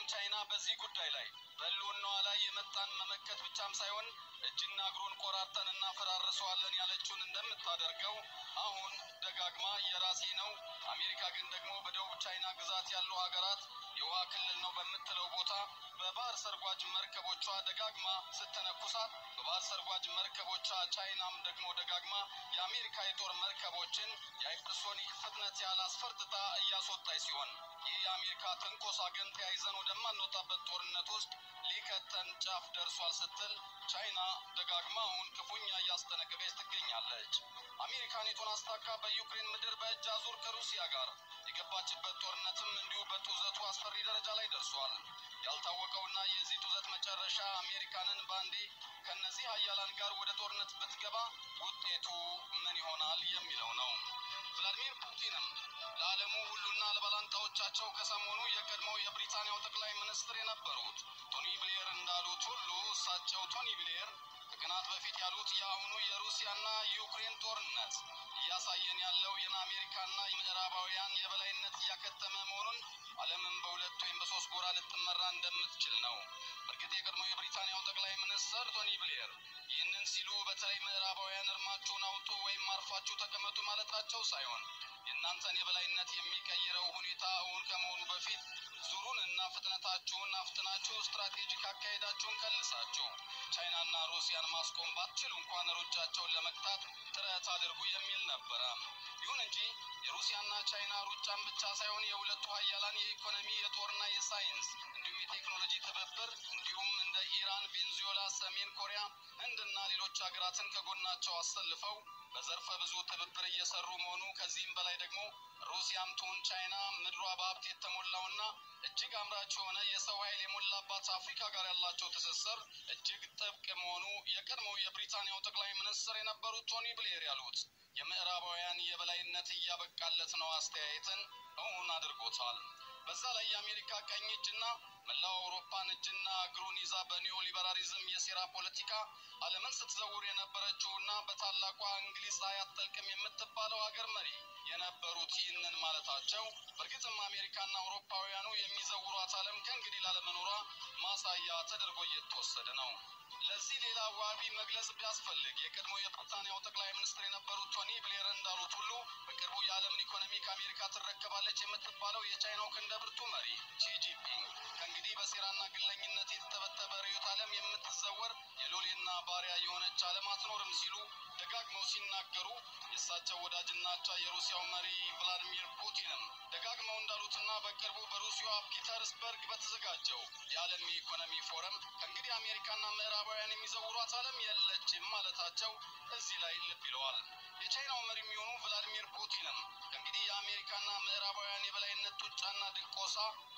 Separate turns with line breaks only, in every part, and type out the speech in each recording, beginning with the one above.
ቻይና በዚህ ጉዳይ ላይ በሕልውናዋ ላይ የመጣን መመከት ብቻም ሳይሆን እጅና እግሩን ቆራርጠን እናፈራርሰዋለን ያለችውን እንደምታደርገው አሁን ደጋግማ የራሴ ነው፣ አሜሪካ ግን ደግሞ በደቡብ ቻይና ግዛት ያሉ ሀገራት የውሃ ክልል ነው በምትለው ቦታ በባህር ሰርጓጅ መርከቦቿ ደጋግማ ስትነኩሳት፣ በባህር ሰርጓጅ መርከቦቿ ቻይናም ደግሞ ደጋግማ የአሜሪካ የጦር መርከቦችን የሃይፐርሶኒክ ፍጥነት ያህል አስፈርጥጣ እያስወጣች ሲሆን ይህ የአሜሪካ ትንኮሳ ግን ተያይዘን ወደማንወጣበት ጦርነት ውስጥ ሊከተን ጫፍ ደርሷል ስትል ቻይና ደጋግማ አሁን ክፉኛ እያስጠነቀቀች ትገኛለች። አሜሪካ ኔቶን አስታካ በዩክሬን ምድር በእጅ አዙር ከሩሲያ ጋር የገባችበት ጦርነትም እንዲሁ በጡዘቱ አስፈሪ ደረጃ ላይ ደርሷል። ያልታወቀውና የዚህ ጡዘት መጨረሻ አሜሪካንን ባንዴ ከነዚህ ሀያላን ጋር ወደ ጦርነት ብትገባ ውጤቱ ምን ይሆናል የሚለው ነው። ቭላዲሚር ፑቲንም ለዓለሙ ሁሉና ለባላንጣዎቻቸው ከሰሞኑ የቀድሞው የብሪታንያው ጠቅላይ ሚኒስትር የነበሩት ቶኒ ብሌር እንዳሉት ሁሉ እሳቸው ቶኒ ብሌር ከቀናት በፊት ያሉት የአሁኑ የሩሲያና ዩክሬን ጦርነት እያሳየን ያለው የን አሜሪካና የምዕራባውያን የበላይነት እያከተመ መሆኑን ዓለምን በሁለት ወይም በሶስት ጎራ ልትመራ እንደምትችል ነው። በእርግጥ የቀድሞ የብሪታንያው ጠቅላይ ሚኒስትር ቶኒ ብሌር ይህንን ሲሉ በተለይ ምዕራባውያን እርማችሁን አውጡ ወይም አርፋችሁ ተቀመጡ ማለታቸው ሳይሆን የእናንተን የበላይነት የሚቀይረው ሁኔታ እውን ከመሆኑ በፊት ዙሩን እና ፍጥነታችሁን አፍጥናችሁ ስትራቴጂክ አካሄዳችሁን ከልሳችሁ ቻይናና ሩሲያን ማስቆም ባትችሉ እንኳን ሩጫቸውን ለመግታት ጥረት አድርጉ የሚል ነበረ። ይሁን እንጂ የሩሲያና ቻይና ሩጫን ብቻ ሳይሆን የሁለቱ ሀያላን የኢኮኖሚ የጦርና የሳይንስ እንዲሁም የቴክኖሎጂ ትብብር እንዲሁም እንደ ኢራን፣ ቬንዙዌላ፣ ሰሜን ኮሪያ፣ ህንድና ሌሎች ሀገራትን ከጎናቸው አሰልፈው በዘርፈ ብዙ ትብብር እየሰሩ መሆኑ ከዚህም በላይ ደግሞ ሩሲያም ትሁን ቻይና ምድሯ በሀብት የተሞላውና እጅግ አምራች የሆነ የሰው ኃይል የሞላባት አፍሪካ ጋር ያላቸው ትስስር እጅግ ጥብቅ መሆኑ የቀድሞው የብሪታንያው ጠቅላይ ሚኒስትር የነበሩት ቶኒ ብሌር ያሉት የምዕራባውያን የበላይነት እያበቃለት ነው አስተያየትን እውን አድርጎታል። በዛ ላይ የአሜሪካ ቀኝ እጅና መላው አውሮፓን እጅና እግሩን ይዛ በኒዮ ሊበራሊዝም የሴራ ፖለቲካ ዓለምን ስትዘውር የነበረችውና በታላቋ እንግሊዝ ላይ አትጠልቅም የምትባለው ሀገር መሪ የነበሩት ይህንን ማለታቸው በእርግጥም አሜሪካና አውሮፓውያኑ የሚዘውሯት ዓለም ከእንግዲህ ላለመኖሯ ማሳያ ተደርጎ እየተወሰደ ነው። ለዚህ ሌላ ዋቢ መግለጽ ቢያስፈልግ የቀድሞ የብሪታንያው ጠቅላይ ሚኒስትር የነበሩት ቶኒ ብሌር እንዳሉት ሁሉ በቅርቡ የዓለምን ኢኮኖሚ ከአሜሪካ ትረከባለች የምትባለው የቻይናው ክንደ ብርቱ መሪ ሺጂፒንግ ከእንግዲህ በሴራና ግለኝነት የተተበተበ ርዕዮተ ዓለም የምትዘወር የሎሌና ባሪያ የሆነች ዓለም አትኖርም ሲሉ ደጋግመው ሲናገሩ የእሳቸው ወዳጅና አቻ የሩሲያው መሪ ቭላዲሚር ፑቲንም ደጋግመው እንዳሉትና በቅርቡ በሩሲያዋ ፒተርስበርግ በተዘጋጀው የዓለም የኢኮኖሚ ፎረም ከእንግዲህ አሜሪካና ምዕራባውያን የሚዘውሯት ዓለም የለችም ማለታቸው እዚህ ላይ ልብ ይለዋል። የቻይናው መሪ የሚሆኑ ቭላዲሚር ፑቲንም ከእንግዲህ የአሜሪካና ምዕራባውያን የበላይነት ጡጫና ድቆሳ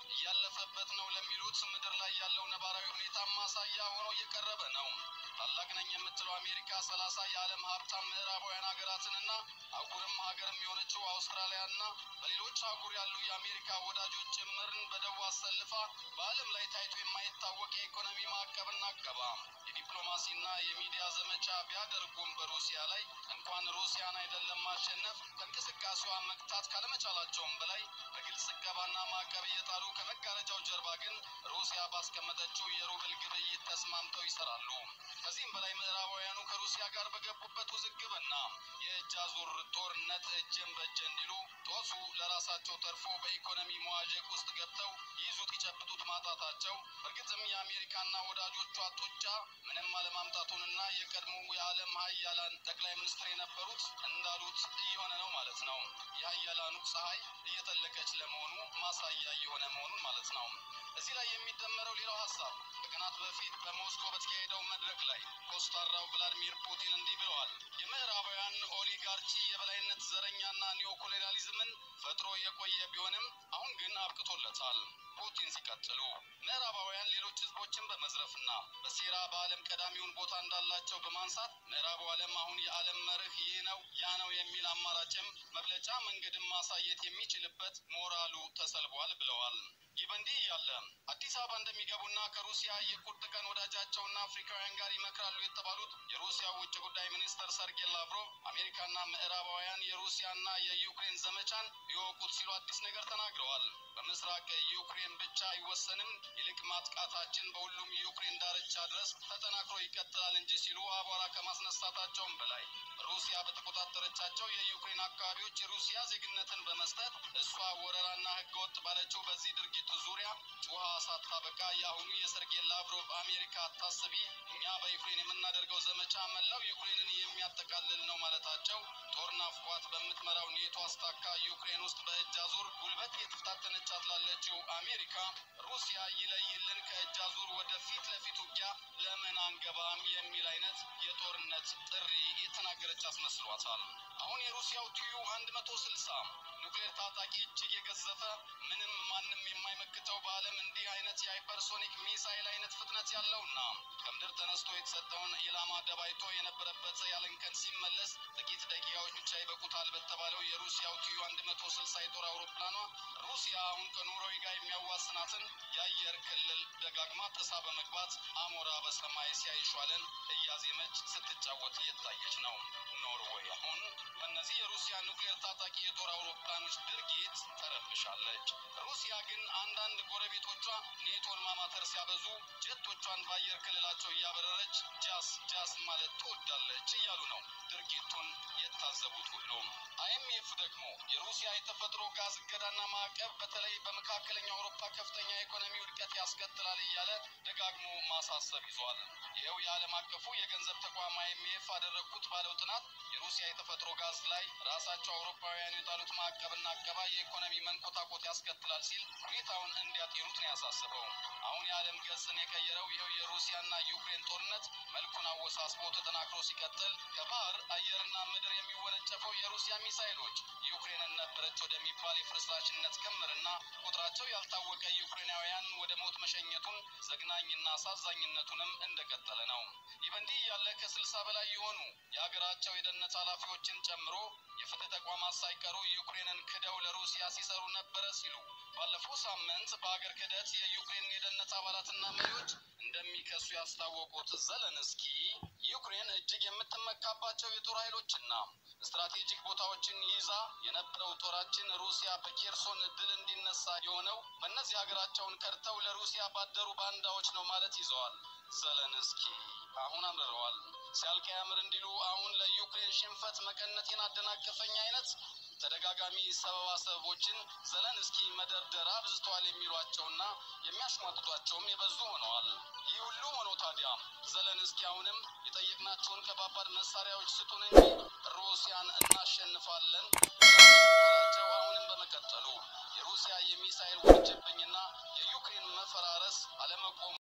እያለፈበት ነው ለሚሉት ምድር ላይ ያለው ነባራዊ ሁኔታ ማሳያ ሆኖ እየቀረበ ነው። ታላቅ ነኝ የምትለው አሜሪካ ሰላሳ የዓለም ሀብታም ምዕራባውያን ሀገራትንና አህጉርም ሀገርም የሆነችው አውስትራሊያና በሌሎች አህጉር ያሉ የአሜሪካ ወዳጆች ጭምርን በደቡብ አሰልፋ በዓለም ላይ ታይቶ የማይታወቅ የኢኮኖሚ ማዕቀብና አገባ የዲፕሎማሲና የሚዲያ ዘመቻ ቢያደርጉም በሩሲያ ላይ እንኳን ሩሲያን አይደለም ማሸነፍ ከእንቅስቃሴዋ መግታት ካለመቻላቸውም በላይ በግልጽ እቀባና ማዕቀብ እየጣሉ ከመጋረጃው ጀርባ ግን ሩሲያ ባስቀመጠችው የሩብል ግብይት ተስማምተው ይሰራሉ። ከዚህም በላይ ምዕራባውያኑ ከሩሲያ ጋር በገቡበት ውዝግብና የእጅ አዙር ጦርነት እጅን በእጅ እንዲሉ ጦሱ ለራሳቸው ተርፎ በኢኮኖሚ መዋዠቅ ውስጥ ገብተው ይይዙት ይጨብጡት ማጣታቸው በእርግጥም የአሜሪካና ወዳጆቿ ጡጫ ምንም አለማምጣቱንና የቀድሞ የዓለም ሀያላን ጠቅላይ ሚኒስትር የነበሩት እንዳሉት እየሆነ ነው ማለት ነው። የሀያላኑ ፀሐይ እየጠለቀች ለመሆኑ ማሳያ እየሆነ መሆኑን ማለት ነው። እዚህ ላይ የሚደመረው ሌላው ሀሳብ ከቀናት በፊት በሞስኮ በተካሄደው መድረክ ላይ ኮስታራው ቭላዲሚር ፑቲን እንዲህ ብለዋል። የምዕራባውያን ኦሊጋርቺ የበላይነት ዘረኛና ኒዮኮሎኒያሊዝምን ፈጥሮ የቆየ ቢሆንም አሁን ግን አብቅቶለታል። ፑቲን ሲቀጥሉ ምዕራባውያን ሌሎች ህዝቦችን በመዝረፍና በሴራ በዓለም ቀዳሚውን ቦታ እንዳላቸው በማንሳት ምዕራቡ ዓለም አሁን የዓለም መርህ ይህ ነው ያ ነው የሚል አማራጭም መግለጫ መንገድን ማሳየት የሚችልበት ሞራሉ ተሰልቧል ብለዋል። ይህ በእንዲህ እያለ አዲስ አበባ እንደሚገቡና ከሩሲያ የቁርጥ ቀን ወዳጃቸውና አፍሪካውያን ጋር ይመክራሉ የተባሉት የሩሲያ ውጭ ጉዳይ ሚኒስተር ሰርጌይ ላቭሮቭ አሜሪካና ምዕራባውያን የሩሲያና የዩክሬን ዘመቻን ይወቁት ሲሉ አዲስ ነገር ተናግረዋል። በምስራቅ ዩክሬን ብቻ አይወሰንም፣ ይልቅ ማጥቃታችን በሁሉም ዩክሬን ዳርቻ ድረስ ተጠናክሮ ይቀጥላል እንጂ ሲሉ አቧራ ከማስነሳታቸውም በላይ ሩሲያ በተቆጣጠረቻቸው የዩክሬን አካባቢዎች የሩሲያ ዜግነትን በመስጠት እሷ ወረራና ህገወጥ ባለችው በዚህ ድርጊት ዙሪያ ጩኸ ሳታበቃ የአሁኑ የሰርጌይ ላቭሮቭ አሜሪካ አታስቢ፣ እኛ በዩክሬን የምናደርገው ዘመቻ መላው ዩክሬንን የሚያጠቃልል ነው ማለታቸው ጦር ናፍቋት በምትመራው ኔቶ አስታካ ዩክሬን ውስጥ በእጅ አዙር ጉልበት የተፈታተነቻት ላለችው አሜሪካ ሩሲያ ይለይልን ከእጅ አዙር ወደ ፊት ለፊት ውጊያ ለምን አንገባም የሚል አይነት የጦርነት ጥሪ የተናገረች አስመስሏታል። አሁን የሩሲያው ቲዩ አንድ መቶ ስልሳ ኑክሌር ታጣቂ እጅግ የገዘፈ ምንም ማንም የማይመክተው በዓለም እንዲህ አይነት የሃይፐርሶኒክ ሚሳይል አይነት ፍጥነት ያለውና ከምድር ተነስቶ የተሰጠውን ኢላማ ደባይቶ የነበረበት ያለንከን ሲመለስ ጥቂት ደቂቃዎች ብቻ ይበቁታል በተባለው የሩሲያው ቲዩ አንድ መቶ ስልሳ የጦር አውሮፕላኗ ሩሲያ አሁን ከኖርዌይ ጋር የሚያዋስናትን የአየር ክልል ደጋግማ ጥሳ በመግባት አሞራ በሰማይ ሲያይሿለን እያዜመች ስትጫወት እየታየች ነው። ኖርዌይ አሁን በእነዚህ የሩሲያ ኑክሌር ታጣቂ የጦር አውሮፕላኖች ድርጊት ተረብሻለች። ሩሲያ ግን አንዳንድ ጎረቤቶቿ ኔቶን ማማተር ሲያበዙ ጀቶቿን በአየር ክልላቸው እያበረረች ጃስ ጃስ ማለት ትወዳለች እያሉ ነው ድርጊቱን የታዘቡት ሁሉም። አይኤምኤፍ ደግሞ የሩሲያ የተፈጥሮ ጋዝ እገዳና ማዕቀብ በተለይ በመካከለኛው አውሮፓ ከፍተኛ የኢኮኖሚ ውድቀት ያስከትላል እያለ ደጋግሞ ማሳሰብ ይዟል። ይኸው የዓለም አቀፉ የገንዘብ ተቋም አይኤምኤፍ አደረግኩት ባለው ጥናት የሩሲያ የተፈጥሮ ጋዝ ላይ ራሳቸው አውሮፓውያኑ የጣሉት ማዕቀብና አቀባ የኢኮኖሚ መንኮታኮት ያስከትላል ሲል ሁኔታውን እንዲያጤኑት ነው ያሳስበው። አሁን የዓለም ገጽን የቀየረው ይኸው የሩሲያና ዩክሬን ጦርነት መልኩን አወሳስቦ ተጠናክሮ ሲቀጥል ከባህር አየርና ምድር የሚወነጨፈው የሩሲያ ሚሳይሎች ዩክሬንን ነበረች ወደሚባል የፍርስራሽነት ክምርና ቁጥራቸው ያልታወቀ ዩክሬናውያን ወደ ሞት መሸኘቱን ዘግናኝና አሳዛኝነቱንም እንደቀጠለ ነው። ይህ በእንዲህ እያለ ከስልሳ በላይ የሆኑ የሀገራቸው የደህንነት ኃላፊዎችን ጨምሮ የፍትህ ተቋማት ሳይቀሩ ዩክሬንን ክደው ለሩሲያ ሲሰሩ ነበረ ሲሉ ባለፈው ሳምንት በሀገር ክህደት የዩክሬን የደህንነት አባላትና መሪዎች እንደሚከሱ ያስታወቁት ዘለንስኪ ዩክሬን እጅግ የምትመካባቸው የጦር ኃይሎችና ስትራቴጂክ ቦታዎችን ይዛ የነበረው ጦራችን ሩሲያ በኬርሶን ድል እንዲነሳ የሆነው በእነዚህ ሀገራቸውን ከድተው ለሩሲያ ባደሩ ባንዳዎች ነው ማለት ይዘዋል። ዘለንስኪ አሁን አምርረዋል። ሲያልቅ ያምር እንዲሉ አሁን ለዩክሬን ሽንፈት መቀነቴን አደናቀፈኝ አይነት ተደጋጋሚ ሰበባ ሰበቦችን ዘለንስኪ መደርደር አብዝተዋል የሚሏቸውና የሚያሽሟጥጧቸውም የበዙ ሆነዋል። ይህ ሁሉ ሆኖ ታዲያ ዘለንስኪ አሁንም የጠየቅናቸውን ከባባድ መሳሪያዎች ስጡን እንጂ ሩሲያን እናሸንፋለን ቸው አሁንም በመቀጠሉ የሩሲያ የሚሳይል ውርጅብኝና የዩክሬን መፈራረስ አለመቆሙ